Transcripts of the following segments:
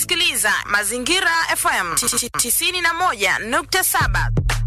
unasikiliza Mazingira FM 91.7.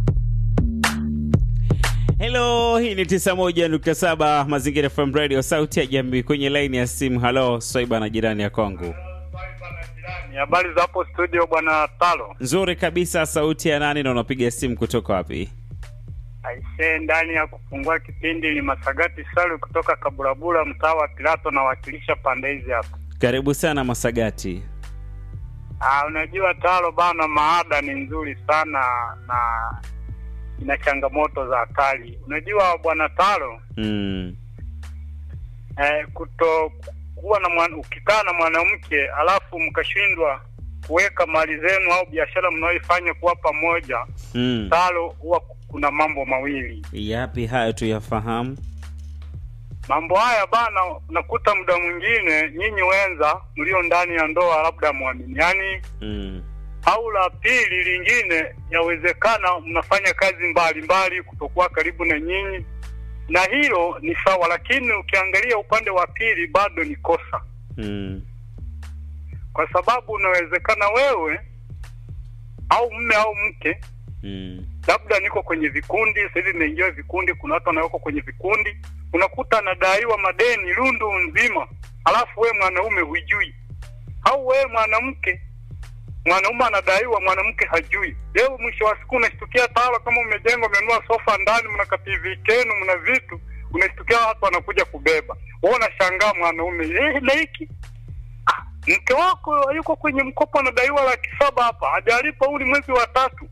Hello, hii ni 91.7 Mazingira FM Radio, sauti ya jamii kwenye laini ya simu. Halo, Swaiba na jirani ya kwangu. Ni habari za hapo studio bwana Talo. Nzuri kabisa, sauti ya nani na unapiga simu kutoka wapi? Aisee, ndani ya kufungua kipindi ni Masagati Salu kutoka Kaburabura, mtaa wa Pilato, nawakilisha pande hizi hapa. Karibu sana Masagati. Ah, unajua Talo bana, maada ni nzuri sana na ina changamoto za hatari. Unajua bwana Talo, Mm. eh, kuto kuwa na mwana, ukikaa na mwanamke alafu mkashindwa kuweka mali zenu au biashara mnayoifanya kuwa pamoja, Mm. Talo, huwa kuna mambo mawili Yapi hayo tuyafahamu? mambo haya bana, unakuta muda mwingine nyinyi wenza mlio ndani ya ndoa labda mwaminiani, Mm. au la pili lingine, yawezekana mnafanya kazi mbalimbali kutokuwa karibu na nyinyi, na hilo ni sawa, lakini ukiangalia upande wa pili bado ni kosa, Mm. kwa sababu unawezekana wewe au mme au mke Mm. labda niko kwenye vikundi sasa hivi imeingia vikundi, kuna watu wanawekwa kwenye vikundi, unakuta anadaiwa madeni lundu nzima, alafu wewe mwanaume hujui, au wewe mwanamke mwanaume anadaiwa, mwanamke hajui. Leo mwisho wa siku unashtukia Tawala, kama umejenga umenunua sofa ndani, mna ka TV kenu, mna vitu, unashtukia watu wanakuja kubeba, wewe unashangaa mwanaume eh, na hiki ah, mke wako yuko kwenye mkopo anadaiwa laki saba hapa, hajalipa huu ni mwezi wa tatu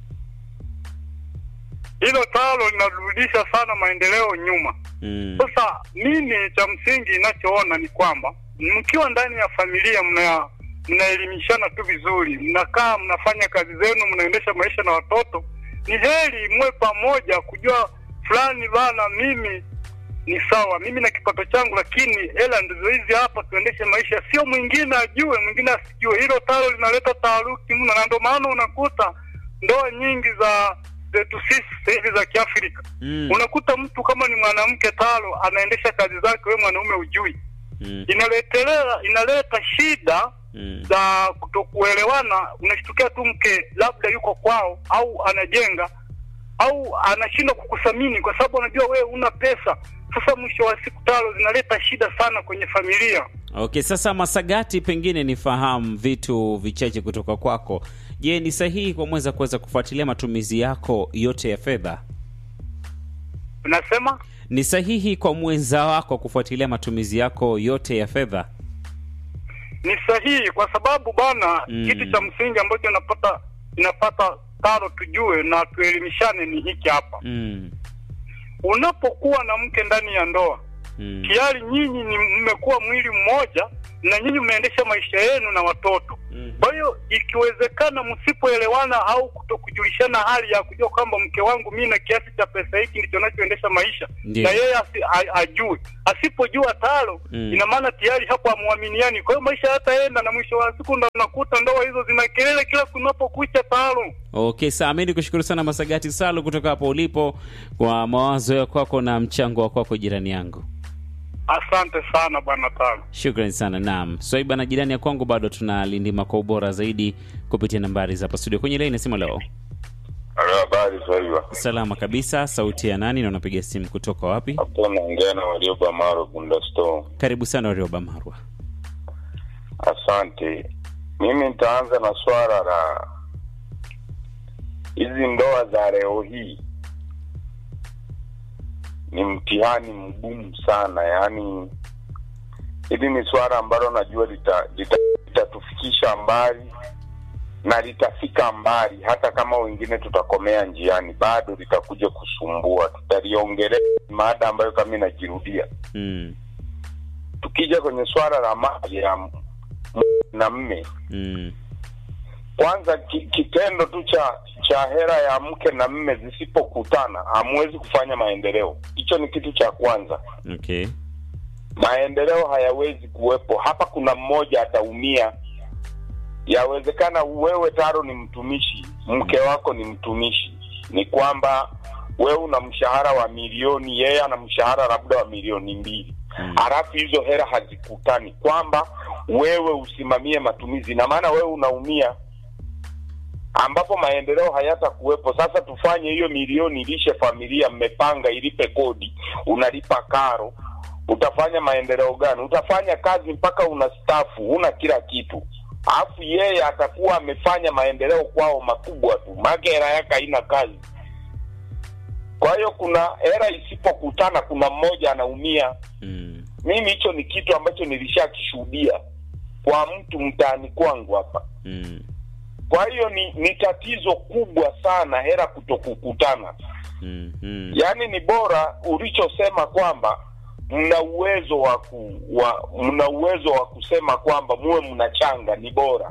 hilo talo linarudisha sana maendeleo nyuma. Mm. Sasa mimi cha msingi ninachoona ni kwamba mkiwa ndani ya familia mna mnaelimishana tu vizuri, mnakaa mnafanya kazi zenu, mnaendesha maisha na watoto, ni heri mwe pamoja, kujua fulani bana, mimi ni sawa, mimi na kipato changu, lakini hela ndizo hizi hapa, tuendeshe maisha, sio mwingine ajue, mwingine asijue. Hilo talo linaleta taharuki mno, na ndio maana unakuta ndoa nyingi za zetu sisi sasa hivi za Kiafrika Mm. unakuta mtu kama ni mwanamke talo anaendesha kazi zake, wewe mwanaume ujui, Mm. inaletelea inaleta shida Mm. za kutokuelewana. Unashtukia tu mke labda yuko kwao au anajenga au anashindwa kukuthamini kwa sababu anajua wewe una pesa. Sasa mwisho wa siku talo zinaleta shida sana kwenye familia. Okay, sasa Masagati, pengine nifahamu vitu vichache kutoka kwako. Je, ni sahihi kwa mwenza kuweza kufuatilia matumizi yako yote ya fedha? Unasema Ni sahihi kwa mwenza wako kufuatilia matumizi yako yote ya fedha? ni sahihi kwa sababu bana Mm. kitu cha msingi ambacho inapata inapata taro tujue na tuelimishane ni hiki hapa Mm. unapokuwa na mke ndani ya ndoa Mm. tayari nyinyi ni mmekuwa mwili mmoja na nyinyi mnaendesha maisha yenu na watoto Mm. kwa hiyo ikiwezekana msipoelewana au kutokujulishana hali ya kujua kwamba mke wangu mi na kiasi cha pesa hiki ndicho nachoendesha maisha Ndiyo. na yeye asi, a, ajue asipojua talo Mm. ina maana tayari hapo amwaminiani kwa hiyo maisha hataenda na mwisho wa siku ndo nakuta ndoa hizo zina kelele kila kunapokucha talo Okay, sawa. Mimi nikushukuru sana Masagati Salu kutoka hapo ulipo kwa mawazo ya kwako na mchango wa kwako, jirani yangu. asante sana bwana talo Shukrani sana. Naam, Swaiba na jirani ya kwangu, bado tunalindima kwa ubora zaidi kupitia nambari za hapa studio. Kwenye laini nasema leo Halo, habari Swaiba. salama kabisa. Sauti ya nani na unapiga simu kutoka wapi? Hapo naongea na Warioba Maro Bunda Store. Karibu sana Warioba Marwa. Asante. Mimi nitaanza na swala la hizi ndoa za leo hii. Ni mtihani mgumu sana, yaani hili ni swala ambalo najua litatufikisha lita, litatufikisha mbali na litafika mbali, hata kama wengine tutakomea njiani, bado litakuja kusumbua. Tutaliongelea mada ambayo kama inajirudia. Mm. Tukija kwenye swala la mali ya m- na mme, Mm. kwanza ki, kitendo tu cha cha hera ya mke na mme zisipokutana hamwezi kufanya maendeleo. Hicho ni kitu cha kwanza. Okay. Maendeleo hayawezi kuwepo hapa. Kuna mmoja ataumia. Yawezekana wewe Taro ni mtumishi, mke wako ni mtumishi, ni kwamba wewe una mshahara wa milioni, yeye ana mshahara labda wa milioni mbili. halafu hizo hera hazikutani, kwamba wewe usimamie matumizi, na maana wewe unaumia ambapo maendeleo hayatakuwepo. Sasa tufanye hiyo milioni ilishe familia, mmepanga ilipe kodi, unalipa karo, utafanya maendeleo gani? Utafanya kazi mpaka unastafu, una kila kitu, alafu yeye atakuwa amefanya maendeleo kwao makubwa tu, maana hela yake haina kazi. Kwa hiyo kuna hela isipokutana, kuna mmoja anaumia. Mm. Mimi hicho ni kitu ambacho nilishakishuhudia kwa mtu mtaani kwangu hapa. Mm. Kwa hiyo ni, ni tatizo kubwa sana hela kutokukutana. Mm. Mm. Yaani ni bora ulichosema kwamba mna uwezo wa ku, wa mna uwezo wa kusema kwamba muwe mnachanga, ni bora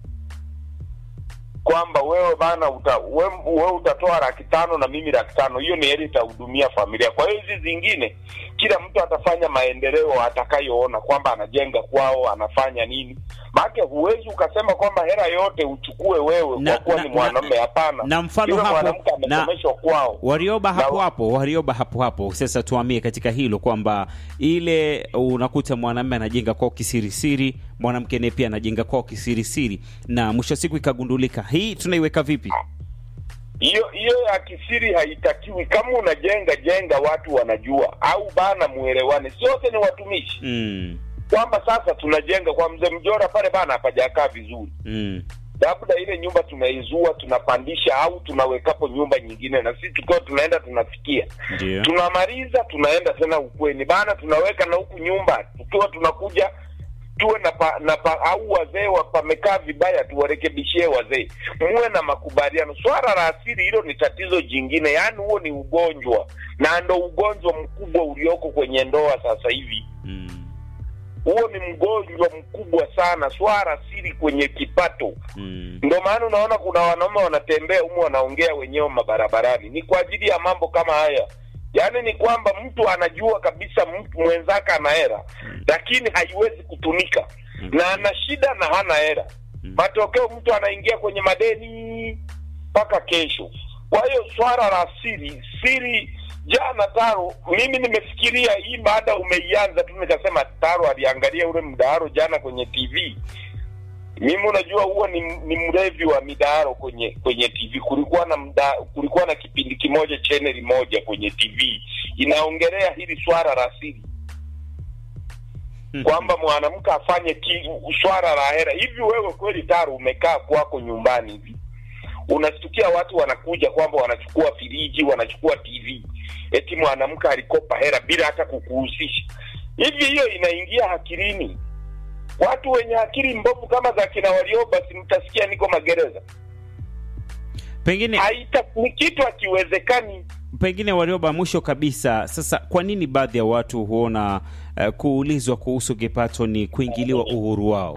kwamba wewe bana uta, we, wewe utatoa laki tano na mimi laki tano, hiyo ni heri itahudumia familia. Kwa hiyo hizi zingine, kila mtu atafanya maendeleo atakayoona kwamba anajenga kwao, anafanya nini. Maana huwezi ukasema kwamba hela yote uchukue wewe Na- kwa kuwa na- ni na- mwanamume. Hapana, na mfano Yule hapo- mwanamke na- amesomeshwa kwao. Warioba hapo Na- hapo, Warioba hapo hapo. Sasa tuamie katika hilo kwamba ile unakuta mwanamume anajenga kwao kisirisiri, mwanamke naye pia anajenga kwao kisirisiri, na mwisho wa siku ikagundulika. Hii tunaiweka vipi? hiyo hiyo ya kisiri haitakiwi. Kama unajenga jenga, watu wanajua, au bana, muelewane, si wote ni watumishi, Mm. kwamba sasa tunajenga kwa mzee Mjora pale bana, hapajakaa vizuri, Mm. labda ile nyumba tunaizua, tunapandisha au tunawekapo nyumba nyingine, na sisi tukiwa tunaenda tunafikia, Ndio. tunamaliza, tunaenda tena ukweni bana, tunaweka na huku nyumba, tukiwa tunakuja tuwe na pa, na pa, au wazee wa- pamekaa vibaya, tuwarekebishie wazee, muwe na makubaliano. Swala la asili hilo ni tatizo jingine, yaani huo ni ugonjwa na ndo ugonjwa mkubwa ulioko kwenye ndoa sasa hivi. Mm. Huo ni mgonjwa mkubwa sana, swala asili kwenye kipato. Mm. Ndio maana unaona kuna wanaume wanatembea humu wanaongea wenyewe mabarabarani, ni kwa ajili ya mambo kama haya. Yaani ni kwamba mtu anajua kabisa mtu mwenzake ana hela, lakini haiwezi kutumika na ana shida na hana hela. Matokeo mtu anaingia kwenye madeni mpaka kesho. Kwa hiyo swala la siri siri, jana Taro, mimi nimefikiria hii baada umeianza tu, nikasema Taro aliangalia ule mdaharo jana kwenye TV mimi unajua huwa ni, ni mlevi wa midaharo kwenye kwenye TV. Kulikuwa na mda, kulikuwa na kipindi kimoja chaneli moja kwenye TV inaongelea hili swala la siri kwamba mwanamke afanye ki, swala la hera hivi. Wewe kweli Taro, umekaa kwako nyumbani hivi unastukia watu wanakuja kwamba wanachukua firiji, wanachukua TV, eti mwanamke alikopa hera bila hata kukuhusisha. Hivi hiyo inaingia akilini? Watu wenye akili mbovu kama za kina Warioba, si mtasikia niko magereza? Pengine Haita, ni kitu hakiwezekani. pengine Warioba, mwisho kabisa, sasa kwa nini baadhi ya watu huona uh, kuulizwa kuhusu kipato ni kuingiliwa uhuru wao?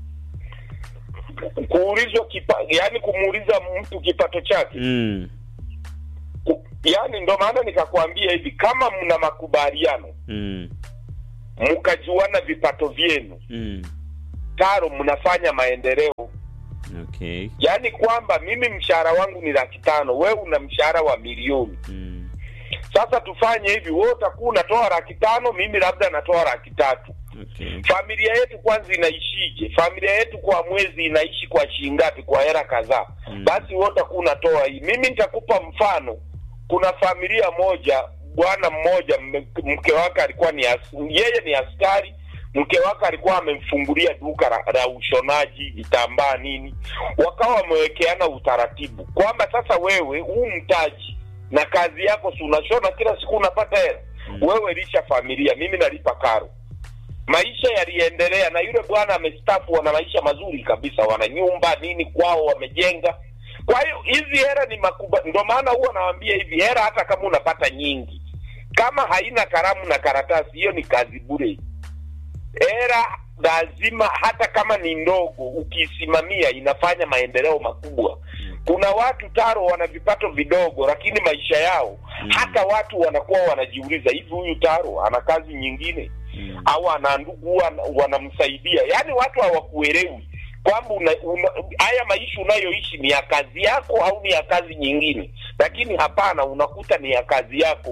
Kuulizwa kipa, yani kumuuliza mtu kipato chake Mm. Ku- yani, ndo maana nikakwambia hivi, kama mna makubaliano Mm. mkajuana vipato vyenu, Mm. Taro, mnafanya maendeleo. Okay. Yaani kwamba mimi mshahara wangu ni laki tano, wewe una mshahara wa milioni. Mm. Sasa tufanye hivi, wewe utakuwa unatoa laki tano, mimi labda natoa laki tatu. Okay. Familia yetu kwanza inaishije? Familia yetu kwa mwezi inaishi kwa shilingi ngapi? Kwa hela kadhaa. Mm. Basi wewe utakuwa unatoa hii. Mimi nitakupa mfano. Kuna familia moja, bwana mmoja, mme- mke wake alikuwa ni as, yeye ni askari mke wake alikuwa amemfungulia duka la, la ushonaji vitambaa nini, wakawa wamewekeana utaratibu kwamba sasa wewe huu mtaji na kazi yako, si unashona kila siku unapata hela Mm. wewe lisha familia, mimi nalipa karo. Maisha yaliendelea na yule bwana amestafu, wana maisha mazuri kabisa, wana nyumba nini kwao wamejenga. Kwa hiyo hizi hera ni makuba, ndio maana huwa nawaambia hivi, hera hata kama unapata nyingi, kama haina kalamu na karatasi, hiyo ni kazi bure. Hera lazima, hata kama ni ndogo, ukiisimamia inafanya maendeleo makubwa. Kuna watu Taro wana vipato vidogo, lakini maisha yao Mm. hata watu wanakuwa wanajiuliza, hivi huyu Taro ana kazi nyingine Mm. au ana ndugu wana- wanamsaidia? Yaani watu hawakuelewi kwamba una, una, haya maisha unayoishi ni ya kazi yako au ni ya kazi nyingine, lakini hapana, unakuta ni ya kazi yako.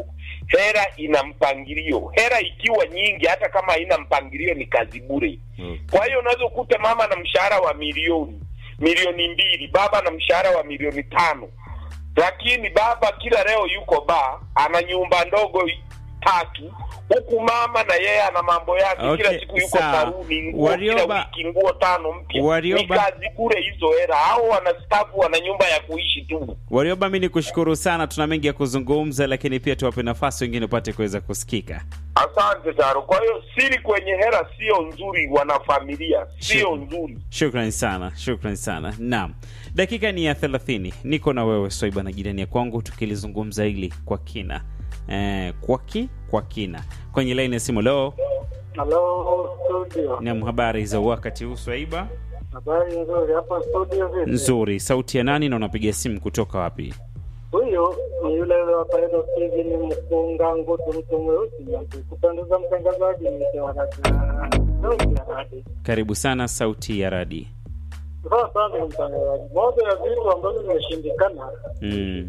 hera ina mpangilio hera ikiwa nyingi hata kama haina mpangilio ni kazi bure Okay. kwa hiyo unaweza kukuta mama na mshahara wa milioni milioni mbili baba na mshahara wa milioni tano lakini baba kila leo yuko ba ana nyumba ndogo tatu huku mama na yeye ana mambo yake Okay, kila siku yuko sawa. saruni nguo Warioba- kila wiki nguo tano mpya Warioba- ni kazi bure hizo hera au wanastafu wana nyumba ya kuishi tu Warioba, mi ni kushukuru sana, tuna mengi ya kuzungumza, lakini pia tuwape nafasi wengine upate kuweza kusikika. asante taro kwa hiyo siri kwenye hera sio nzuri wanafamilia sio Sure. nzuri Shukran sana, shukran sana. Naam, dakika ni ya thelathini. Niko na wewe Swaiba na jirani ya kwangu, tukilizungumza hili kwa kina eh, kwa ki kwa kina kwenye laini ya simu. Leo Halo studio, nam, habari za wakati huu Swaiba? habari nzuri hapa studio. Vipi? Nzuri. Sauti ya nani na unapiga simu kutoka wapi? Huyu ni yule yule wa Paido TV, ni mfunga ngutu, mtu mweusi kupendeza, mtangazaji ni Karibu sana, sauti ya radi. Sawa sana mtangazaji. Moja ya vitu ambavyo vimeshindikana Mm.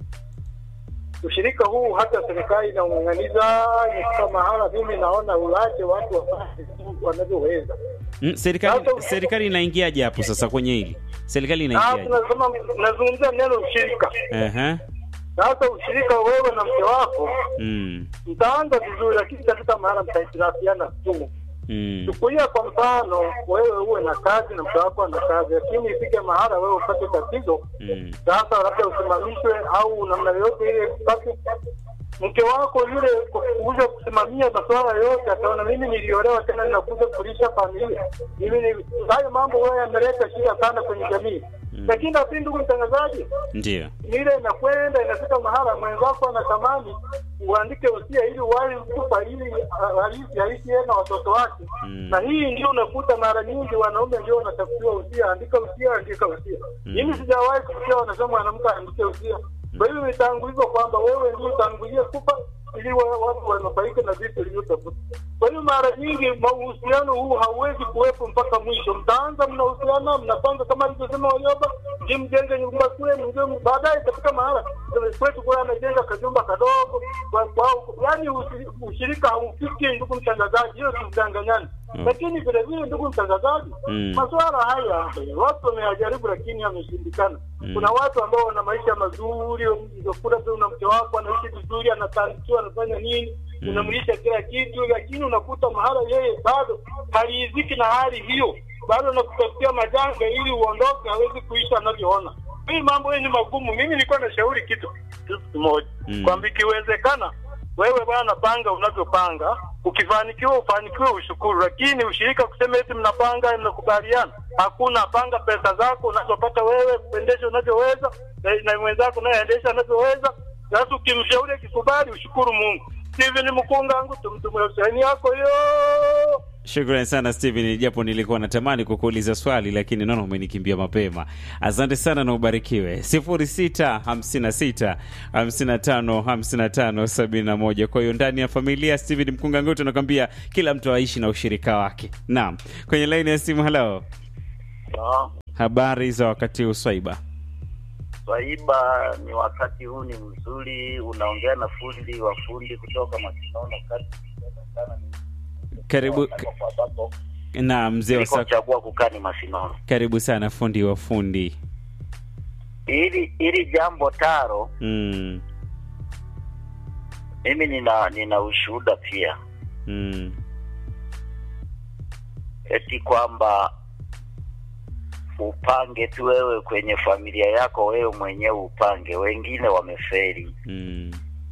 ushirika huu, hata serikali inaung'ang'aniza, imefika mahala, mimi naona ulache watu wafanye tu wanavyoweza. Mm, serikali Sasa- serikali inaingiaje hapo sasa kwenye hili? Serikali Ah, inaingiaje? tunasema nazungumzia neno ushirika. Ehe. Sasa ushirika, wewe na mke wako Mm. mtaanza vizuri, lakini itafika mahala mtahitilafiana tu. Mm. Chukulia kwa mfano, wewe uwe na kazi na mke wako ana kazi, lakini ifike mahala wewe upate tatizo Mm. sasa labda usimamishwe au namna yoyote ile, basi mke wako yule kwa kuja kusimamia masuala yote, ataona mimi niliolewa tena ninakuja kulisha familia. Mimi ni hayo mambo wewe yameleta shida sana kwenye jamii. Lakini nafikiri, ndugu mtangazaji, Ndio. ile inakwenda inafika mahala mwenzako anatamani uandike usia ili wali kufa ili ah, halisi halisi yeye na watoto wake Mm. na hii ndio unakuta mara nyingi wanaume ndio wanatafutiwa usia, andika usia, andika usia. Mimi sijawahi kusikia wanasema mwanamke aandike usia. Kwa hivyo imetangulizwa kwamba wewe ndio utangulie kufa ili wa- watu wanufaike na vitu vilivyotafuta. Kwa hiyo mara nyingi mahusiano huu hauwezi kuwepo mpaka mwisho. Mtaanza mnahusiana, mnapanga kama alivyosema Warioba, je, mjenge nyumba kule, mjenge baadaye itafika mahala kwetu kule anajenga kajumba kadogo kwa kwao, yaani usi- ushirika haufiki, ndugu mtangazaji, hiyo tusidanganyane. Mm. Lakini vile vile, ndugu mtangazaji, Mm. masuala haya watu wameyajaribu, lakini yameshindikana. Mm. Kuna watu ambao wana maisha mazuri, unakuta tu na mke wako anaishi vizuri, anatandikiwa, anafanya nini, Mm. unamlisha kila kitu, lakini unakuta mahala yeye bado haridhiki na hali hiyo, bado anakutafutia majanga ili uondoke, hawezi kuishi anavyoona. Hii mambo hii ni magumu. Mimi nilikuwa nashauri kitu kitu kimoja Mm. kwamba ikiwezekana wewe bwana, panga unavyopanga. Ukifanikiwa ufanikiwe, ushukuru, lakini ushirika kusema eti mnapanga mnakubaliana, hakuna. Panga pesa zako unazopata wewe, kuendesha unavyoweza na- na mwenzako unayeendesha anavyoweza. Sasa ukimshauri akikubali, ushukuru Mungu. Steven Mkungangu, tumtumwe usani yako yo Shukrani sana Steven, japo nilikuwa natamani kukuuliza swali lakini naona umenikimbia mapema. Asante sana na ubarikiwe. 0656 55 55 71. Kwa hiyo ndani ya familia Steven Mkunganguto anakwambia kila mtu aishi na ushirika wake. Naam, kwenye laini ya simu. Hello, habari za wakati huu Swaiba? Swaiba, ni wakati huu ni mzuri, unaongea na fundi wa fundi kutoka Masinono kati Karibu ambapo na mzee wa Sako. nilikochagua kukaa ni Masinono. Karibu sana fundi wa fundi. Hili hili jambo taro, Mm, mimi nina nina ushuhuda pia, mm, eti kwamba upange tu wewe kwenye familia yako, wewe mwenyewe upange, wengine wameferi. mm.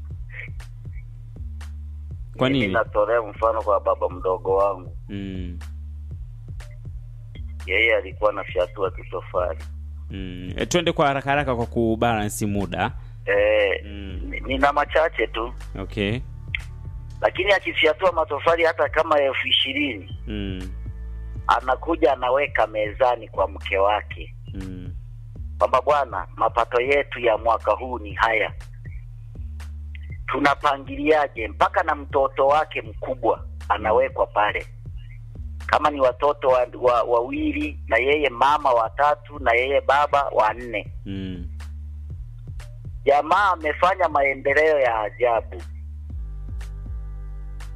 Kwa Mimi nini? natolea mfano kwa baba mdogo wangu, Mm, yeye alikuwa anafyatua tu tofali mm. E, twende kwa haraka haraka kwa kubalansi muda. eh, Mm. ni- nina machache tu Okay. lakini akifyatua matofali hata kama elfu ishirini Mm, anakuja anaweka mezani kwa mke wake mm, kwamba bwana, mapato yetu ya mwaka huu ni haya, tunapangiliaje? Mpaka na mtoto wake mkubwa anawekwa pale, kama ni watoto wa- wa- wawili na yeye mama watatu na yeye baba wanne. mm, Jamaa amefanya maendeleo ya ajabu.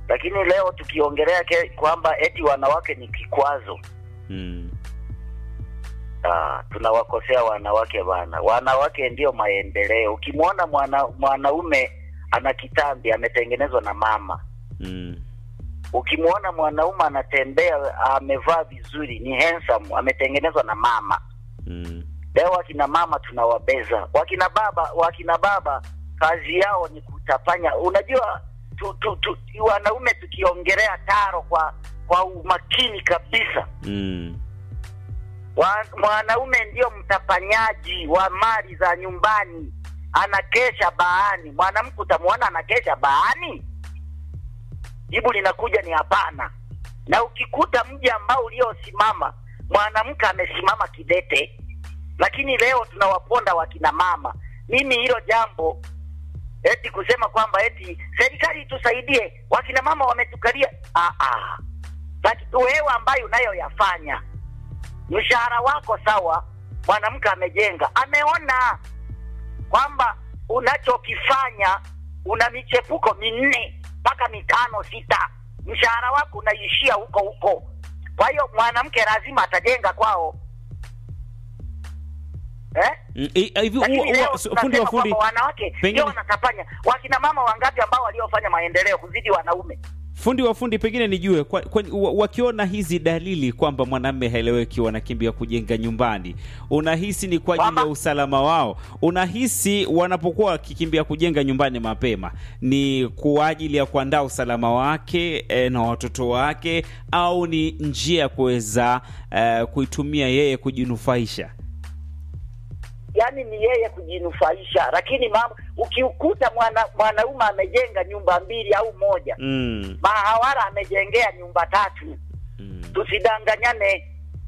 lakini leo tukiongelea ke- kwamba eti wanawake ni kikwazo mm. Ah, tunawakosea wanawake bana. Wanawake ndio maendeleo. Ukimwona mwana, mwanaume ana kitambi ametengenezwa na mama, Mm. ukimwona mwanaume anatembea amevaa vizuri, ni handsome, ametengenezwa na mama. Mm. Leo wakina mama tunawabeza, wakina baba, wakina baba kazi yao ni kutapanya. Unajua tu, tu, tu, wanaume tukiongelea taro kwa kwa umakini kabisa Mm. Wa- mwanaume ndio mtapanyaji wa mali za nyumbani, anakesha baani. Mwanamke utamwona anakesha baani? Jibu linakuja ni hapana. Na ukikuta mji ambao uliosimama mwanamke amesimama kidete, lakini leo tunawaponda wakina mama. Mimi hilo jambo eti kusema kwamba eti serikali itusaidie, wakina mama wametukalia. Ah, ah. Lakini wewe ambayo unayoyafanya mshahara wako sawa, mwanamke amejenga, ameona kwamba unachokifanya una michepuko minne mpaka mitano sita, mshahara wako unaishia huko huko. Kwa hiyo mwanamke lazima atajenga kwao eh? Mm, i- hivi Lakini huwa- leo huwa- su- fundi wa tunasema fundi kwamba wanawake pengine- ndio wanatapanya. Wakina mama wangapi ambao waliofanya maendeleo kuzidi wanaume? fundi wa fundi pengine nijue kwa, kwa, wa- wakiona hizi dalili kwamba mwanamme haeleweki wanakimbia kujenga nyumbani unahisi ni kwa ajili ya Kwamba? usalama wao unahisi wanapokuwa wakikimbia kujenga nyumbani mapema ni kwa ajili ya kuandaa usalama wake e, na watoto wake au ni njia ya kuweza e, kuitumia yeye kujinufaisha yaani ni yeye kujinufaisha, lakini mama, ukiukuta mwana mwanaume amejenga nyumba mbili au moja, mm, mahawara amejengea nyumba tatu, mm. tusidanganyane.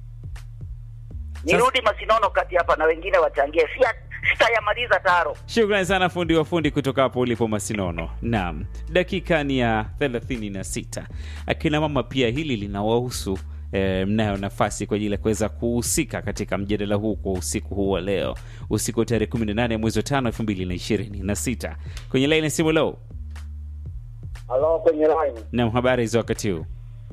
Nirudi Masinono kati hapa na wengine wachangie, sia sitayamaliza taro. Shukrani sana fundi wa fundi kutoka hapo ulipo Masinono. Naam, dakika ni ya 36. Akina mama pia hili linawahusu. E, mnayo nafasi kwa ajili ya kuweza kuhusika katika mjadala huu kwa usiku huu wa leo, usiku wa tarehe 18 mwezi wa 5 2026. Kwenye laini ya simu leo. Halo, kwenye line. Naam, habari za wakati huu?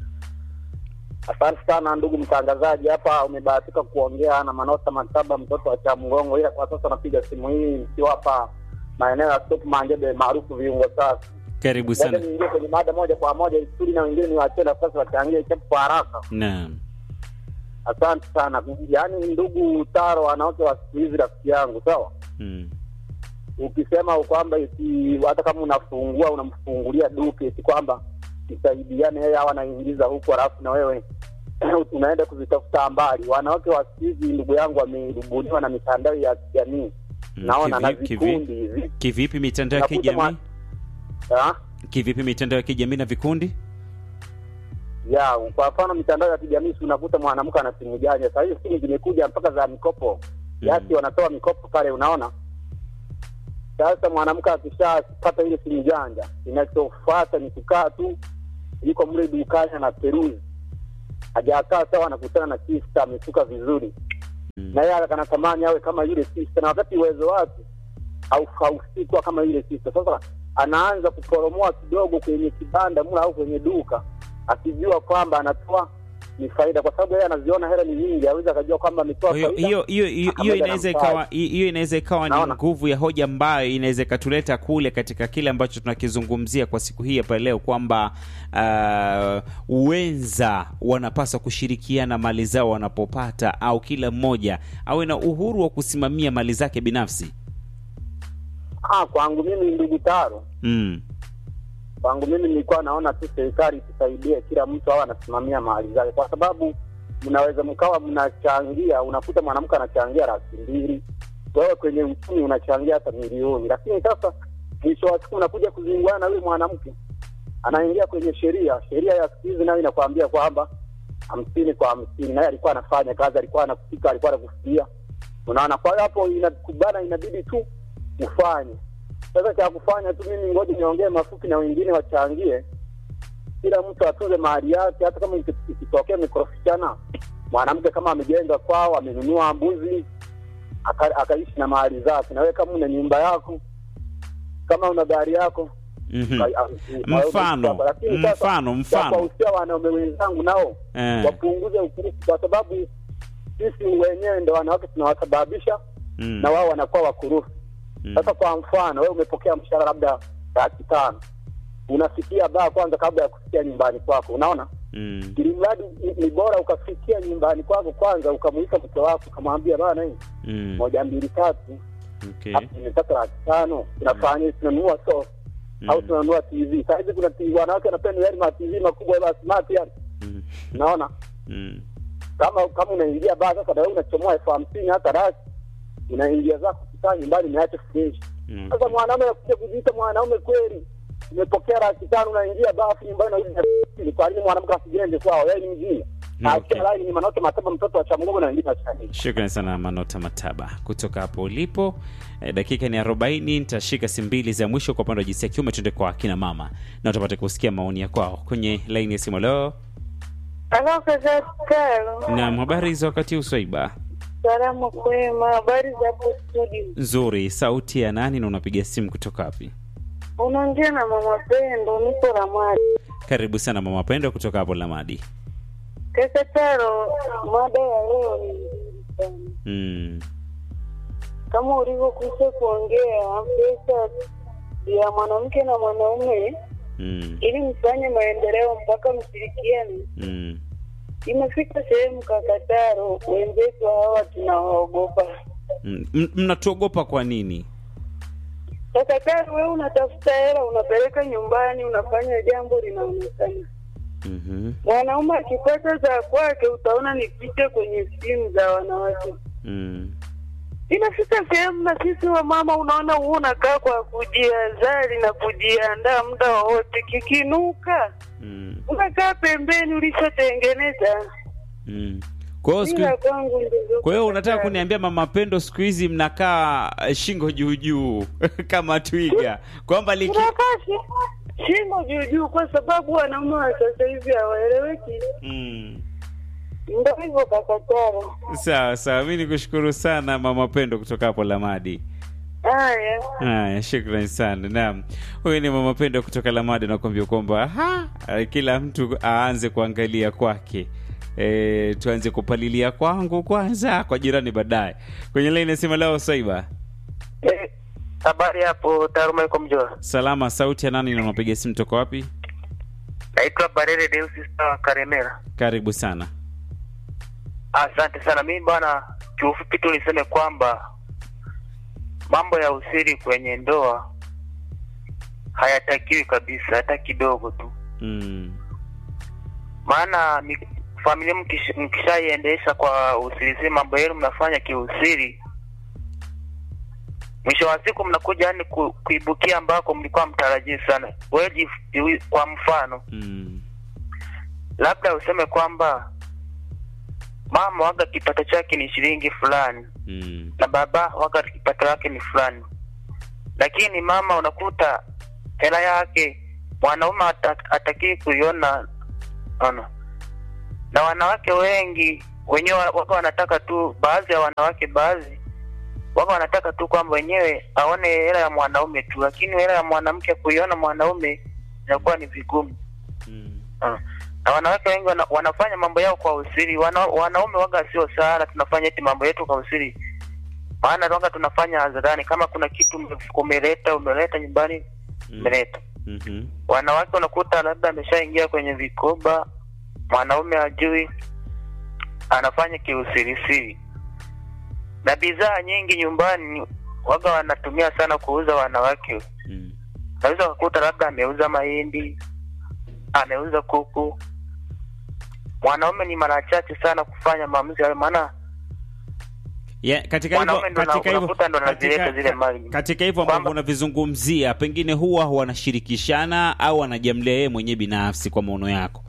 Asante sana ndugu mtangazaji, hapa umebahatika kuongea na Manota Mataba, mtoto wa Chamgongo, ila kwa sasa napiga simu hii nikiwa hapa maeneo ya Stop Manjebe maarufu viungo safi. Karibu Ngoja sana. niingie kwenye mada moja kwa moja isuri na wengine niwaachie nafasi wachangie chapu kwa haraka. Naam. Asante sana. Yaani ndugu Taro, wanawake wa siku hizi, rafiki yangu, sawa Mm. ukisema kwamba eti hata kama unafungua unamfungulia duka eti kwamba msaidiane, yeye au anaingiza huko, alafu na wewe unaenda kuzitafuta mbali. Wanawake wa siku hizi, ndugu yangu, wamerubuniwa na mitandao ya kijamii Mm, naona na kivi- kivi- vikundi hivi Kivipi mitandao ya Nakuta kijamii? Ah, Kivipi mitandao ya kijamii na vikundi? ya kwa mfano mitandao ya kijamii, si unakuta mwanamke ana simu janja. Sasa hizi simu zimekuja mpaka za mikopo yasi, wanatoa mikopo pale, unaona. Sasa mwanamke akishapata ile simu janja, inachofuata ni kukaa tu, yuko mle dukani na peruzi, hajakaa sawa, anakutana na sister amesuka vizuri, Mm. na yeye anatamani awe kama yule sister, na wakati uwezo wake au haufiki kuwa kama yule sister. Sasa anaanza kuporomoa kidogo kwenye kibanda mla au kwenye duka, akijua kwamba anatoa ni faida, kwa sababu yeye anaziona hela ni nyingi, aweza akajua kwamba ametoa Kwa hiyo faida. hiyo hiyo hiyo hiyo pamoja na inaweza mtaji. ikawa hiyo inaweza ikawa ni Naona. nguvu ya hoja ambayo inaweza ikatuleta kule katika kile ambacho tunakizungumzia kwa siku hii hapa leo kwamba uh, wenza wanapaswa kushirikiana mali zao wanapopata, au kila mmoja awe na uhuru wa kusimamia mali zake binafsi. Ah, kwangu mimi ndugu Taro, Mm. kwangu mimi nilikuwa naona tu serikali tusaidie, kila mtu awe anasimamia mali zake, kwa sababu mnaweza mkawa mnachangia, unakuta mwanamke anachangia laki mbili, wewe kwenye uchumi unachangia hata milioni, lakini sasa mwisho wa siku unakuja kuzinguana na yule mwanamke, anaingia kwenye sheria. Sheria ya siku hizi nayo inakwambia kwamba hamsini kwa hamsini, naye alikuwa anafanya kazi, alikuwa anakupika, alikuwa anakufulia, unaona. Kwa hiyo hapo inakubana, inabidi tu ufanye sasa cha kufanya tu mimi ngoja niongee mafupi na wengine wachangie, kila mtu atunze mahali yake. Hata kama iki- ikitokea mikorofishana, mwanamke kama amejenga kwao, amenunua mbuzi aka- akaishi na mahali zake, na wewe kama una nyumba yako, kama una gari yako, Mhm. Ka- au- Mfano, au- lakini sasa, mfano, ya mfano. kuwahusia wanaume wenzangu nao Eh. wapunguze ukurufu, kwa sababu sisi wenyewe ndo wanawake tunawasababisha Mm. na wao wanakuwa wakurufu. Mm. Sasa kwa mfano, wewe umepokea mshahara labda laki tano, unafikia baa kwanza kabla ya kufikia nyumbani kwako, unaona Mm. ili mradi ni- ni bora ukafikia nyumbani kwako kwanza, ukamuita mke wako ukamwambia bana, hii Mm. moja mbili tatu, Okay. hapo nimepata laki tano, tunafanya tunanunua sofa Mm. au tunanunua TV. Saa hizi kuna TV, wanawake wanapenda yale ma TV makubwa yale smart yale, Mm. unaona Mm. kama kama unaingia baa sasa, na wewe unachomoa elfu hamsini hata rasi, unaingia zako kukaa nyumbani, umeacha fresh. Mm. Sasa mwanaume anakuja kujiita mwanaume kweli, umepokea laki tano, unaingia bafu nyumbani, unarudi na ni kwa nini mwanamke asijenge kwao? Yeye ni mjinga. Okay. Acha lai ni manoto mataba, mtoto wa chamungu na wengine wachani. Shukrani sana Manota Mataba kutoka hapo ulipo. E, dakika ni 40. Nitashika simu mbili za mwisho kwa upande wa jinsia ya kiume, tuende kwa akina mama na tupate kusikia maoni ya kwao kwenye laini ya simu. Leo Halo kaka Taro, na habari za wakati huu Swaiba? salamu kwema, habari za hapo studio? Nzuri. Sauti ya nani na unapiga simu kutoka wapi? Unaongea na mama Pendo, niko Ramadi. Karibu sana mama Pendo kutoka hapo Lamadi. Kaka Taro, mada ya leo ni nzuri sana, Mm. kama ulivyokwisha kuongea pesa ya mwanamke na mwanaume Mm. ili mfanye maendeleo mpaka mshirikiane. Mm. Imefika sehemu kaka Taro, wenzetu hawa tunawaogopa. Mm. M- Mnatuogopa kwa nini? Kaka Taro, wewe unatafuta hela, unapeleka nyumbani, unafanya jambo linaonekana Mhm. mwanaume akipata za kwake utaona ni picha kwenye simu za wanawake. Mm. Inafika sehemu na sisi wa mama, unaona huu unakaa kwa kujiazari na kujiandaa muda wowote, kikinuka Mm. unakaa pembeni ulishotengeneza. Mm. Kwa hiyo siku Ila kwangu ndivyo. Kwa hiyo unataka kuniambia mama Pendo siku hizi mnakaa eh, shingo juu juu kama twiga kwamba liki tunakaa shi- shingo juu juu, kwa sababu wanaume wa sasa hivi hawaeleweki. mm. Ndo hivyo kakatara. Sawa sawa, mi nikushukuru sana mama Pendo kutoka hapo Lamadi. Haya, Haya, shukrani sana. Naam, huyu ni mama Pendo kutoka Lamadi, nakwambia kwamba ha, eh, kila mtu aanze kuangalia kwake. E, tuanze kupalilia kwangu kwanza, kwa jirani baadaye. Kwenye laini nasema leo Saiba, Habari hapo Taruma iko Mjora. salama. Sauti ya nani na unapiga simu toka wapi? Naitwa Barere Deusi Star Karemera. Karibu sana. Asante sana. Mimi bwana, kiufupi tu niseme kwamba mambo ya usiri kwenye ndoa hayatakiwi kabisa, hata kidogo tu. Mm. Maana mi- familia mkish- mkishaiendesha kwa usirisiri, mambo yenu mnafanya kiusiri, mwisho wa siku mnakuja yani ku, kuibukia ambako mlikuwa mtarajii sana. Wewe jif- kwa mfano Mm. labda useme kwamba mama waga kipato chake ni shilingi fulani Mm. na baba waga kipato yake ni fulani, lakini mama unakuta hela yake mwanaume hata- hatakii kuiona ona, na wanawake wengi wenyewe waga wanataka tu, baadhi ya wanawake baadhi waga wanataka tu kwamba wenyewe aone hela ya mwanaume tu, lakini hela ya mwanamke kuiona mwanaume inakuwa ni vigumu. Mm. Ah. na wanawake wengi wana, wanafanya mambo yao kwa usiri. Wana, wanaume waga sio sana, tunafanya eti mambo yetu kwa usiri, maana waga tunafanya hadharani. Kama kuna kitu ume- umeleta umeleta nyumbani Mm. umeleta. Mhm. Wanawake unakuta labda ameshaingia kwenye vikoba, mwanaume hajui, anafanya kiusirisiri, na bidhaa nyingi nyumbani waga wanatumia sana kuuza wanawake Mm. naweza kukuta labda ameuza mahindi, ameuza kuku. Mwanaume ni mara chache sana kufanya maamuzi hayo, maana Yeah, katika hivyo Mwanaume ndo katika hivyo unakuta ndo anazileta katika, zile mali. katika hivyo ambavyo Kwamba- unavizungumzia pengine huwa wanashirikishana au wanajamlia yeye mwenyewe binafsi kwa maono yako.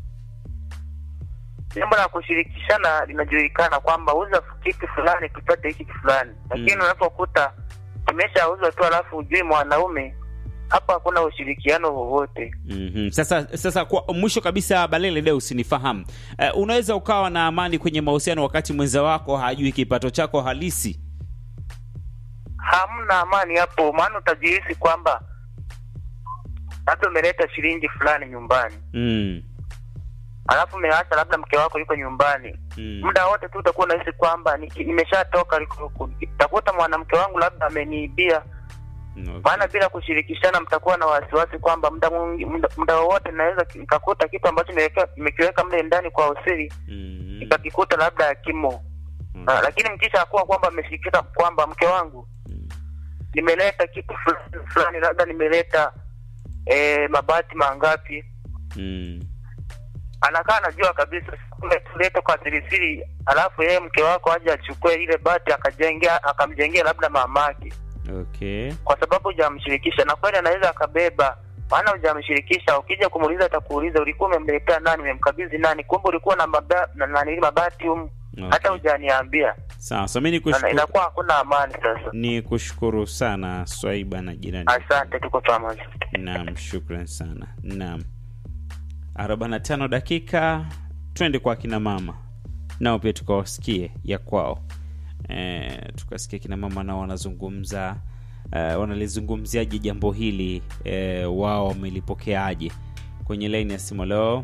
jambo la kushirikishana linajulikana kwamba uza kitu fulani tupate hiki fulani, lakini Mm. unapokuta kimeshauzwa tu alafu ujui mwanaume, hapo hakuna ushirikiano wowote. Mhm. Sasa sasa kwa mwisho kabisa, Balele Deu, usinifahamu uh, unaweza ukawa na amani kwenye mahusiano wakati mwenza wako hajui kipato chako halisi. hamna amani hapo, maana utajihisi kwamba labda umeleta shilingi fulani nyumbani mm. alafu umeacha labda mke wako yuko nyumbani Mm. muda wote tu utakuwa unahisi kwamba niki- nimeshatoka liko huku takuta mwanamke wangu labda ameniibia Okay. maana bila kushirikishana mtakuwa na wasiwasi kwamba muda mwingi- muda- muda wowote naweza ki- nikakuta kitu ambacho nimeweka- nimekiweka mle ndani kwa usiri Mm. nikakikuta labda kimo Mm. Ah, lakini mkisha kuwa kwamba ameshirikisha kwamba mke wangu Mm. nimeleta kitu fulani fulani labda nimeleta eh, mabati mangapi Mm. anakaa anajua kabisa kumbe tulete kwa sirisiri alafu yeye mke wako aje achukue ile bati akajengea akamjengea labda mamake Okay. kwa sababu hujamshirikisha na kweli anaweza akabeba maana hujamshirikisha ukija kumuuliza atakuuliza ulikuwa umemletea nani umemkabidhi nani kumbe ulikuwa na maba, na, na, nini mabati um, Okay. hata hujaniambia Sawa, so mi Na- nikushukuru inakuwa hakuna amani sasa ni kushukuru sana Swaiba na jirani. asante tuko pamoja Naam, shukran sana. Naam, arobaini na tano dakika, twende kwa kina mama nao pia tukawasikie ya kwao. E, tukasikia kina mama nao wanazungumza e, wanalizungumziaje jambo hili e, wao wamelipokeaje kwenye laini ya simu leo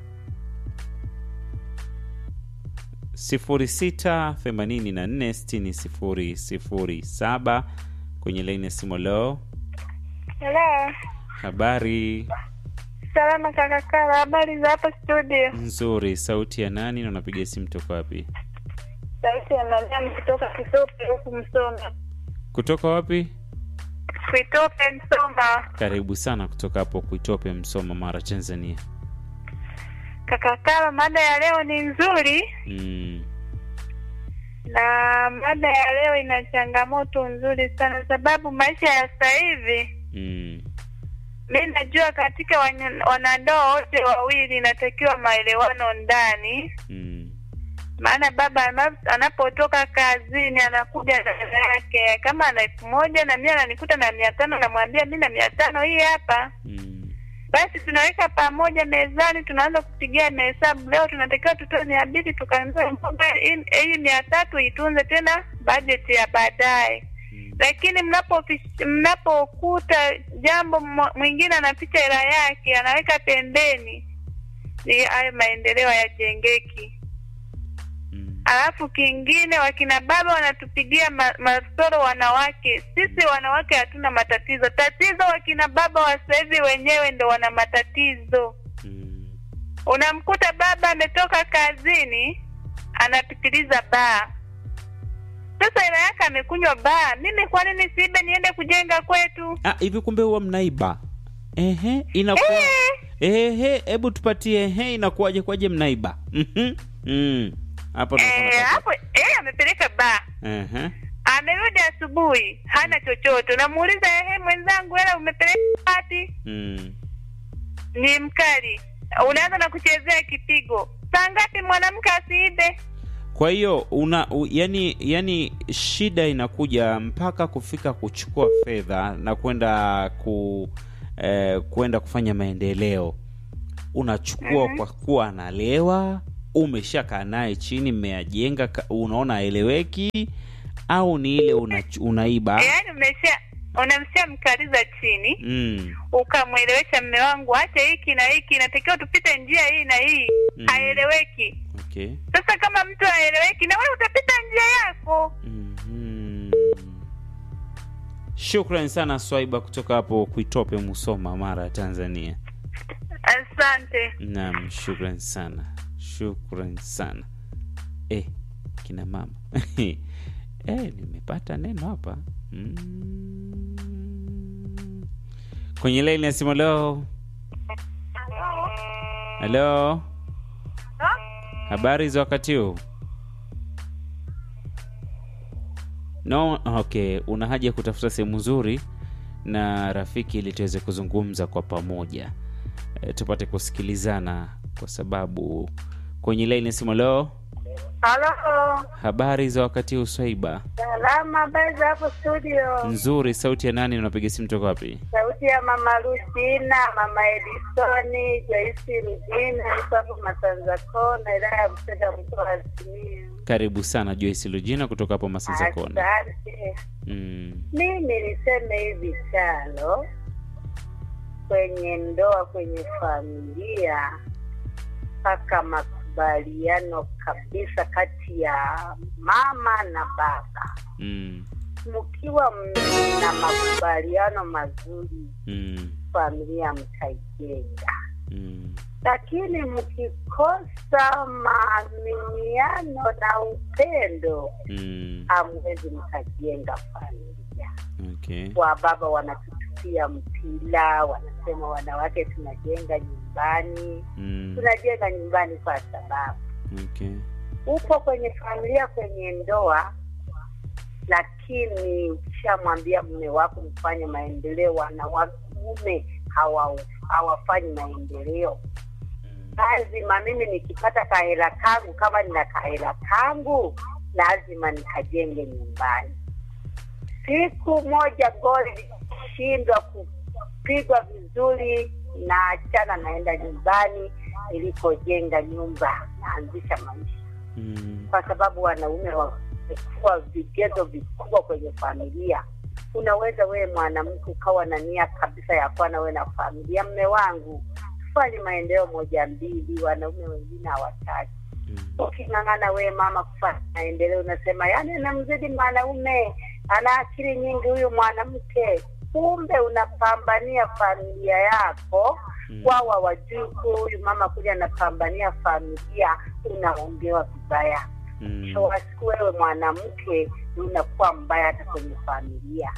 06846007 kwenye laini ya simu leo Hello. habari Salama kakakala, habari za hapa studio? nzuri sauti ya nani na unapiga simu toka wapi Sauti ya Mariam kutoka Kitope huku Msoma. kutoka wapi Kitope Msoma. karibu sana kutoka hapo kuitope msoma mara tanzania Kakakala, mada ya leo ni nzuri mm. na mada ya leo ina changamoto nzuri sana, sababu maisha ya sasa hivi Mm. mi najua katika wanya- wanandoa wote wawili inatakiwa maelewano ndani Mm. maana baba ana- anapotoka kazini anakuja na hela yake kama ana elfu moja na mimi ananikuta na mia tano namwambia mi na mia tano hii hapa Mm. basi tunaweka pamoja mezani tunaanza kupigia mahesabu leo tunatakiwa tutoe mia mbili tukanunue mboga hii hii mia tatu itunze tena bajeti ya baadaye lakini mnapofi- mnapokuta jambo mo- mwingine anaficha hela yake anaweka pembeni ni hayo maendeleo hayajengeki Mm. alafu kingine wakina baba wanatupigia ma- masoro wanawake sisi wanawake hatuna matatizo tatizo wakina baba wa sasa hivi wenyewe ndo wana matatizo Mm. unamkuta baba ametoka kazini anapitiliza baa sasa hela yake amekunywa baa mimi kwa nini siibe niende kujenga kwetu Ah, hivi kumbe huwa mnaiba ehe inakuwa Eh. ehe hebu tupatie ehe inakuwaje kwaje mnaiba Mhm. Mm. hapo ndo Eh, tunapata- hapo eh, amepeleka baa Ehe. amerudi asubuhi hana chochote unamuuliza ehe mwenzangu hela umepeleka wapi Mm. ni mkali unaanza na kuchezea kipigo saa ngapi mwanamke asiibe kwa hiyo una u, yani yani shida inakuja mpaka kufika kuchukua fedha na kwenda ku eh, kwenda kufanya maendeleo unachukua kwa kuwa analewa umeshakaa naye chini mmeyajenga ka- unaona aeleweki au ni ile una, unaiba yaani umesha unamsha mkaliza chini mm. ukamwelewesha mme wangu acha hiki na hiki inatakiwa tupite njia hii na hii Mm. haeleweki okay sasa kama mtu haeleweki na wewe utapita njia yako Mhm. Shukran sana Swaiba kutoka hapo Kuitope, Musoma, Mara, Tanzania. asante Naam, shukran sana, shukran sana. Eh, kina mama eh, nimepata neno hapa mm. Kwenye laini ya simu leo. Halo, habari za wakati huu? No, okay, una haja ya kutafuta sehemu nzuri na rafiki ili tuweze kuzungumza kwa pamoja e, tupate kusikilizana kwa sababu kwenye laini ya simu leo. halo Habari za wakati huu Swaiba? salama habari za hapo studio Nzuri. Sauti ya nani? Unapiga simu toka wapi? sauti ya mama Lucina, mama Edisoni, Joyce Rujina, niko hapo Masanza Kona, wilaya ya Msega, mkoa wa Simiyu. Karibu sana Joyce Lujina kutoka hapo Masanza Kona. Asante. Mm. Mimi niseme hivi Chalo, kwenye ndoa, kwenye familia, mpaka makubaliano kabisa kati ya mama na baba. Mm. Mkiwa mna makubaliano mazuri, Mm. familia mtaijenga. Mm. lakini mkikosa maaminiano na upendo Mm. hamwezi mkajenga familia. Okay. Wa baba wanatutupia mpira, wanasema wanawake tunajenga nyumbani. Mm. Tunajenga nyumbani kwa sababu Okay. upo kwenye familia, kwenye ndoa, lakini ukishamwambia mume wako mfanye maendeleo, wanaume hawa hawafanyi maendeleo lazima mimi nikipata kahela kangu, kama nina kahela kangu, lazima nikajenge nyumbani. Siku moja goli likishindwa kupigwa vizuri, na achana, naenda nyumbani nilikojenga nyumba, naanzisha maisha, Mm. kwa sababu wanaume wamekuwa vigezo vikubwa kwenye familia. Unaweza wewe mwanamke ukawa na nia kabisa ya kuwa na wewe na familia, mme wangu tufanye maendeleo moja mbili, wanaume wengine hawataki. Mm. Uking'ang'ana wewe mama kufanya maendeleo, unasema yani namzidi mwanaume, ana akili nyingi huyu mwanamke. Kumbe unapambania familia yako, Mm. wao hawajui kuwa huyu mama kuja anapambania familia, unaongewa vibaya. Mm. So wasiku wewe mwanamke unakuwa mbaya hata kwenye familia.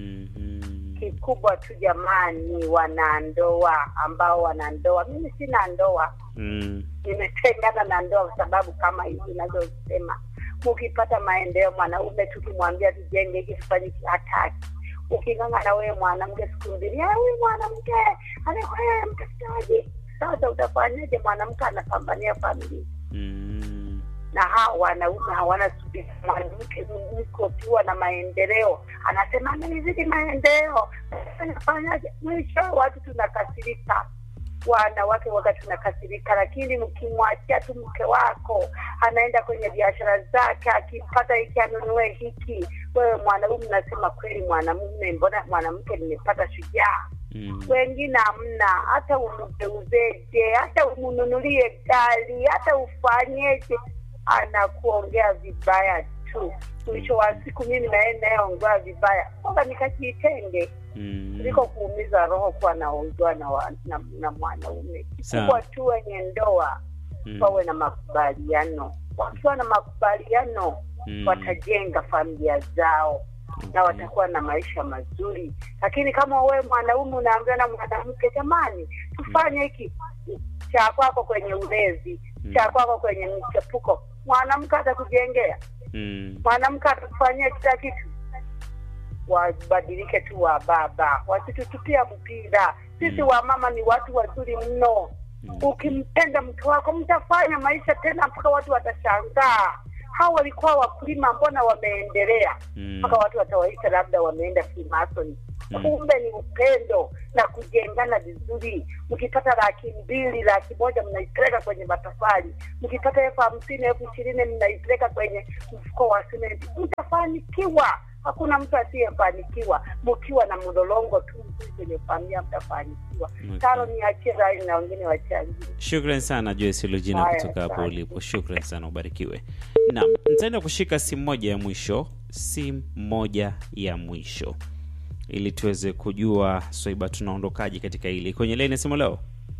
Mhm. Kikubwa tu jamani, wanandoa ambao wanandoa, mimi sina ndoa Mm. nimetengana na ndoa kwa sababu kama hivi inavyosema, mkipata maendeleo, mwanaume tukimwambia tujenge hiki tufanye hiki, hataki. Uking'ang'ana wewe mwanamke siku mbili, "Ah, huyu mwanamke anakuwa mtafutaji. Sasa utafanyaje? Mwanamke anapambania familia Mm. na hawa wanaume hawana subira. Mwanamke mko ukiwa na maendeleo, anasema amenizidi maendeleo, anafanyaje? Mwisho watu tunakasirika, wanawake waga tunakasirika, lakini mkimwachia tu mke wako anaenda kwenye biashara zake, akipata hiki anunue hiki, wewe mwanaume unasema kweli, mwanamume, mbona mwanamke nimepata shujaa Mm. wengine hamna, hata umgeuzeje, hata umnunulie gari, hata ufanyeje, anakuongea vibaya tu. Mwisho wa siku mimi naye nayeongea vibaya, kwamba nikajitenge Mm. kuliko kuumiza roho kuwa naongewa na, wa- na, na mwanaume. Sawa. Kikubwa tu wenye ndoa Mm. wawe na makubaliano. Wakiwa na makubaliano Mm. watajenga familia zao na Okay. watakuwa na maisha mazuri. Lakini kama wewe mwanaume unaambiwa na mwanamke, jamani, tufanye hiki cha kwako kwenye ulezi, Mm. cha kwako kwenye mchepuko, mwanamke atakujengea, Mm. mwanamke atakufanyia kila kitu. Wabadilike tu wa baba, wasitutupia mpira. Sisi Mm. wamama ni watu wazuri mno. Mm. Ukimpenda mke wako mtafanya maisha tena mpaka watu watashangaa, hawa walikuwa wakulima, mbona wameendelea? Mm. mpaka watu watawaita labda wameenda Freemason. Mm. Kumbe ni upendo na kujengana vizuri. Mkipata laki mbili, laki moja mnaipeleka kwenye matofali, mkipata elfu hamsini, elfu ishirini mnaipeleka kwenye mfuko wa simenti, mtafanikiwa. Hakuna mtu asiyefanikiwa. Mkiwa na mlolongo tu mzuri kwenye familia, mtafanikiwa. Okay. Taro niachie rai na wengine wachangie. Shukran sana Joyce Lugina Haya, kutoka hapo asante. ulipo. Shukran sana, ubarikiwe. Naam, nitaenda kushika simu moja ya mwisho, simu moja ya mwisho ili tuweze kujua Swaiba tunaondokaje katika hili. Kwenye leni simu leo,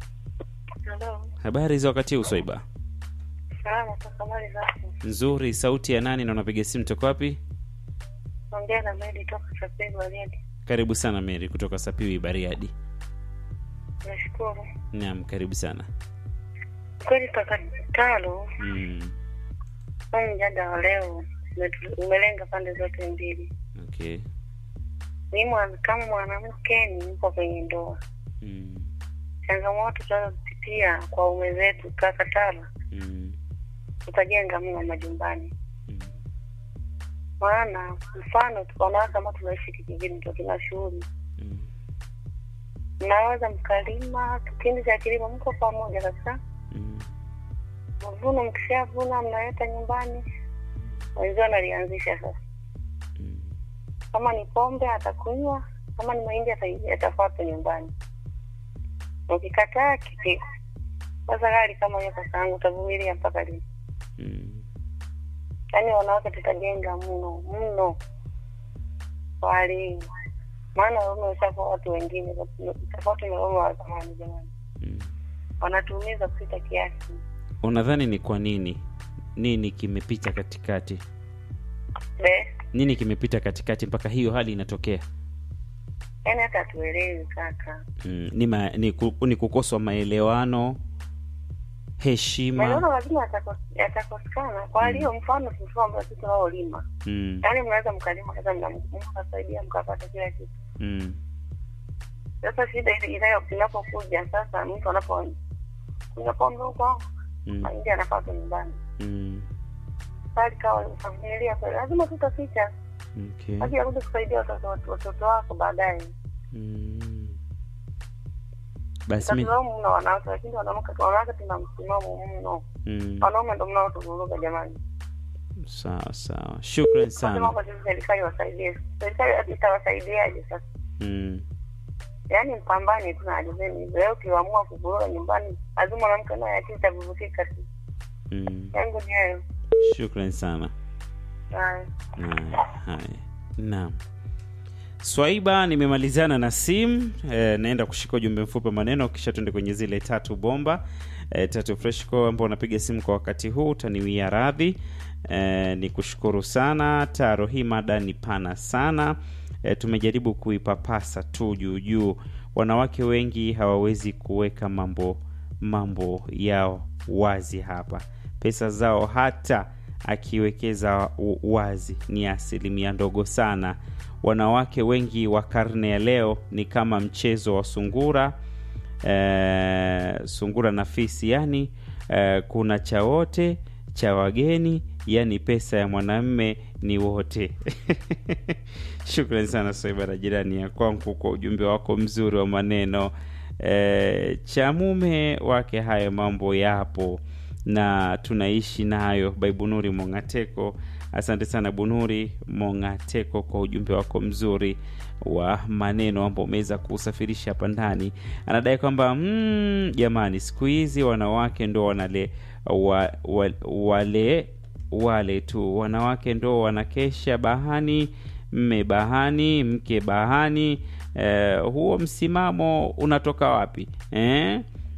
Halo, habari za wakati huu Swaiba? salama kwa habari zako? Nzuri. Sauti ya nani na unapiga simu toka wapi? Ongea na Medi toka Chapeni Waliadi. Karibu sana Mary kutoka Sapiwi Bariadi. Nashukuru Naam, karibu sana. kweli. Kaka Talo, Mm, huu mjadala wa leo umetu- umelenga pande zote mbili. okay. Ni mwana- kama mwanamke nipo kwenye ndoa, Mm, changamoto tunazopitia kwa ume zetu, kaka Talo, mm, tutajenga mno majumbani. mm, Maana mfano tukaona kama tunaishi kijijini, ndo tuna shughuli, mm, mnaweza mkalima, kipindi cha kilimo mko pamoja kabisa mm, mavuno mkishavuna mnaleta nyumbani, wenzio analianzisha sasa. mm, Kama ni pombe atakunywa, kama ni mahindi ata- yatafuata nyumbani. ukikataa kipigo. Sasa hali kama hiyo, kaka yangu, utavumilia mpaka lini? Mm. Yaani wanawake tutajenga mno mno kwa hali hii, maana waume washakuwa watu wengine tofauti na waume wa zamani. Jamani, Mm. wanatuumiza kupita kiasi. unadhani ni kwa nini nini kimepita katikati Be, nini kimepita katikati mpaka hiyo hali inatokea yaani hata hatuelewi kaka. mm. ni, ma, ni, ku, ni kukoswa maelewano heshima Maelewano lazima yatakos- yatakosekana kwa hali hiyo. Mfano mfano ambao sisi tunaolima, mm. yaani mnaweza mkalima kaza mkasaidia mkapata kila kitu. Mm. Sasa shida ile inayo inapokuja sasa, mtu anapo unapoondoka huko Mm. nje anafaa tu nyumbani, Mm. bali kawa familia kweli, lazima tutaficha Okay. hadi akuja kusaidia watoto watoto wako baadaye. Mm. basi mi Tatulaumu mno wanawake, lakini wanawake wanawake tuna msimamo mno. mm. Wanaume ndo mnaotuvuruga jamani. sawa sawa shukran Nasema sana hapa sisi serikali wasaidie. Serikali itawasaidiaje sasa? mm. Yaani mpambane tu na hali zenu hizo. Leo ukiamua kuvuruga nyumbani, lazima mwanamke naye akili itavurugika tu. Mm. Yangu ni hayo. shukran sana Haya. haya haya naam swaiba nimemalizana na sim e, naenda kushika ujumbe mfupi wa maneno kisha tuende kwenye zile tatu bomba e, tatu freshco ambao unapiga simu kwa wakati huu utaniwia radhi e, ni kushukuru sana taro hii mada ni pana sana e, tumejaribu kuipapasa tu juu juu wanawake wengi hawawezi kuweka mambo mambo yao wazi hapa pesa zao hata akiwekeza u- wazi ni asilimia ndogo sana wanawake wengi wa karne ya leo ni kama mchezo wa sungura eh, sungura na fisi yani eh, kuna cha wote cha wageni yani pesa ya mwanamme ni wote shukran sana soibara jirani ya kwangu kwa ujumbe wako mzuri wa maneno e, cha mume wake hayo mambo yapo na tunaishi nayo baibunuri mongateko asante sana bunuri mongateko kwa ujumbe wako mzuri wa maneno ambao umeweza kuusafirisha hapa ndani anadai kwamba mm, jamani siku hizi wanawake ndo wanale wa, wa, wale wale tu wanawake ndo wanakesha bahani mme bahani mke bahani eh, huo msimamo unatoka wapi eh?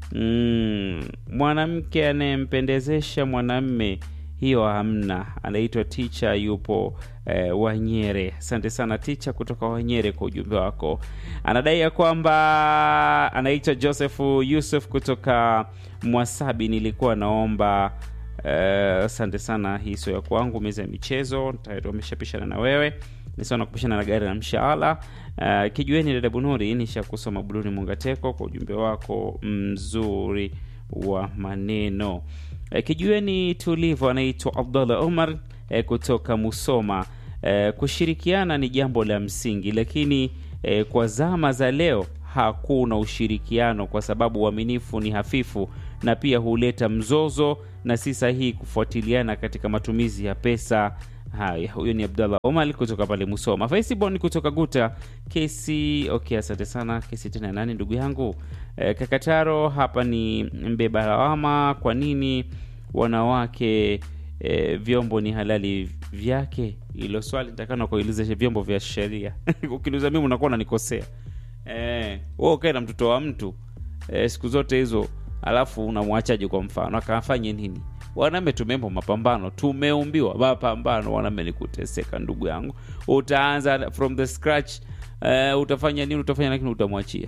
mm, mwanamke anayempendezesha mwanamme hiyo hamna anaitwa ticha yupo eh, wanyere asante sana ticha kutoka wanyere kwa ujumbe wako anadai ya kwamba anaitwa joseph yusuf kutoka mwasabi nilikuwa naomba Eh, asante sana hii sio ya kwangu meza ya michezo tayari wameshapishana na wewe nisana kupishana na gari la mshaala uh, kijueni dada bunuri nisha kusoma buluni mungateko kwa ujumbe wako mzuri wa maneno uh, kijueni tulivu anaitwa abdullah umar uh, kutoka musoma uh, kushirikiana ni jambo la msingi lakini uh, kwa zama za leo hakuna ushirikiano kwa sababu uaminifu ni hafifu na pia huleta mzozo na si sahihi kufuatiliana katika matumizi ya pesa haya huyo ni abdallah omar kutoka pale musoma faisibon kutoka guta kesi okay asante sana kesi tena nani ndugu yangu e, kakataro hapa ni mbeba lawama kwa nini wanawake e, vyombo ni halali vyake ilo swali takana kuuliza vyombo vya sheria ukiniuza mimi unakuwa unanikosea eh, wewe ukae na mtoto wa mtu eh, siku zote hizo alafu unamwachaje kwa mfano akafanye nini waname tumembo mapambano tumeumbiwa mapambano waname ni kuteseka ndugu yangu utaanza from the scratch eh, utafanya nini utafanya lakini utamwachia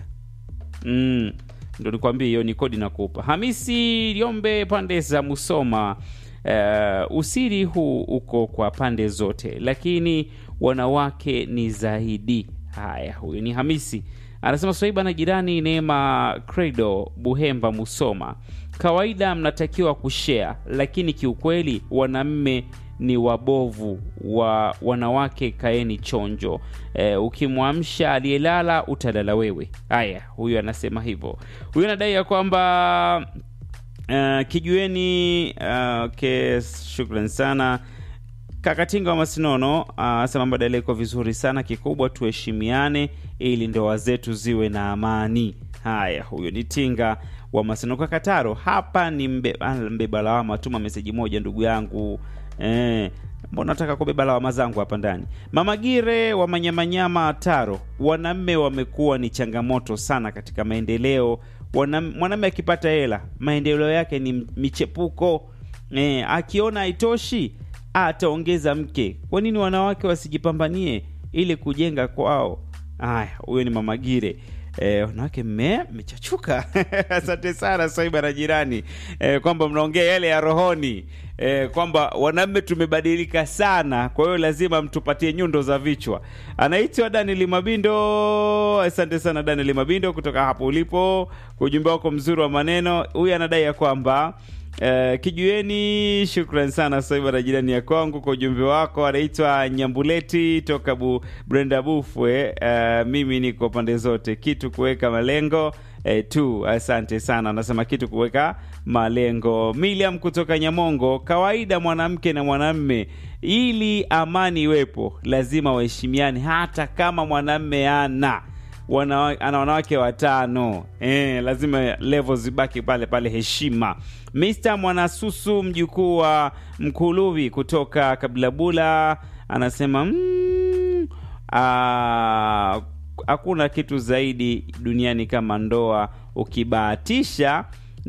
mm. ndo nikwambie hiyo ni kodi nakupa hamisi liombe pande za musoma uh, usiri huu uko kwa pande zote lakini wanawake ni zaidi haya huyu ni hamisi anasema swaiba na jirani neema credo buhemba musoma kawaida mnatakiwa kushea lakini kiukweli wanamme ni wabovu wa wanawake kaeni chonjo e, ukimwamsha aliyelala utalala wewe haya huyu anasema hivyo huyu anadai ya kwamba uh, kijueni uh, okay, shukran sana kakatinga wa masinono asema uh, mbadala iko vizuri sana kikubwa tuheshimiane ili ndoa zetu ziwe na amani Haya, huyo ni Tinga wa Masenoka Kataro. Hapa ni mbe, ah, mbeba lawama. Tuma meseji moja ndugu yangu eh, mbona nataka kubeba lawama zangu hapa ndani. Mama Gire wa Manyamanyama Taro, wanaume wamekuwa ni changamoto sana katika maendeleo. Wanam- Mwanamume akipata hela, maendeleo yake ni michepuko eh, akiona haitoshi ataongeza mke. Kwa nini wanawake wasijipambanie ili kujenga kwao? Haya, huyo ni Mama Gire. Eh, wanawake mme mmechachuka. Asante sana Swaiba na jirani eh, kwamba mnaongea yale ya rohoni eh, kwamba wanaume tumebadilika sana, kwa hiyo lazima mtupatie nyundo za vichwa. Anaitwa Daniel Mabindo. Asante sana Daniel Mabindo kutoka hapo ulipo kwa ujumbe wako mzuri wa maneno. Huyu anadai ya kwamba Uh, kijueni, shukran sana Swaiba na jirani ya kwangu kwa ujumbe wako. Anaitwa Nyambuleti toka bu, Brenda Bufwe. Uh, mimi niko pande zote, kitu kuweka malengo eh, tu. Asante sana, anasema kitu kuweka malengo. Miliam kutoka Nyamongo, kawaida mwanamke na mwanamme, ili amani iwepo, lazima waheshimiane, hata kama mwanamme ana wana, ana wanawake watano eh, lazima level zibaki pale pale, heshima. Mr Mwanasusu mjukuu wa Mkuluvi kutoka Kabilabula anasema mm, ah, hakuna kitu zaidi duniani kama ndoa ukibahatisha,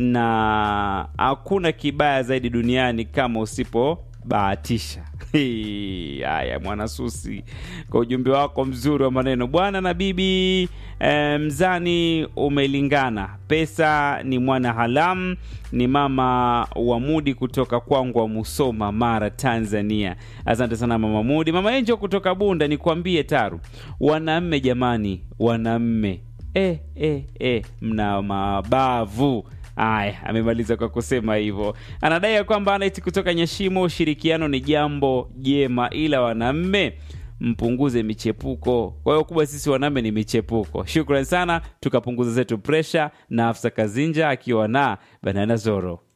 na hakuna kibaya zaidi duniani kama usipobahatisha. Hii, Haya, Mwanasusi, kwa ujumbe wako mzuri wa maneno. Bwana na bibi eh, mzani umelingana, pesa ni mwana halamu. Ni mama wa Mudi kutoka kwangu wa Musoma, Mara, Tanzania. Asante sana mama Mudi. Mama Enjo kutoka Bunda, nikwambie Taru, wanamme jamani, wanamme eh, eh, eh, mna mabavu Aya, amemaliza kwa kusema hivyo. Anadai ya kwamba anaiti kutoka Nyashimo, ushirikiano ni jambo jema, ila wanamme mpunguze michepuko. Kwa hiyo kubwa, sisi wanaume ni michepuko. Shukran sana, tukapunguza zetu presha na Afsa Kazinja akiwa na Banana Zoro.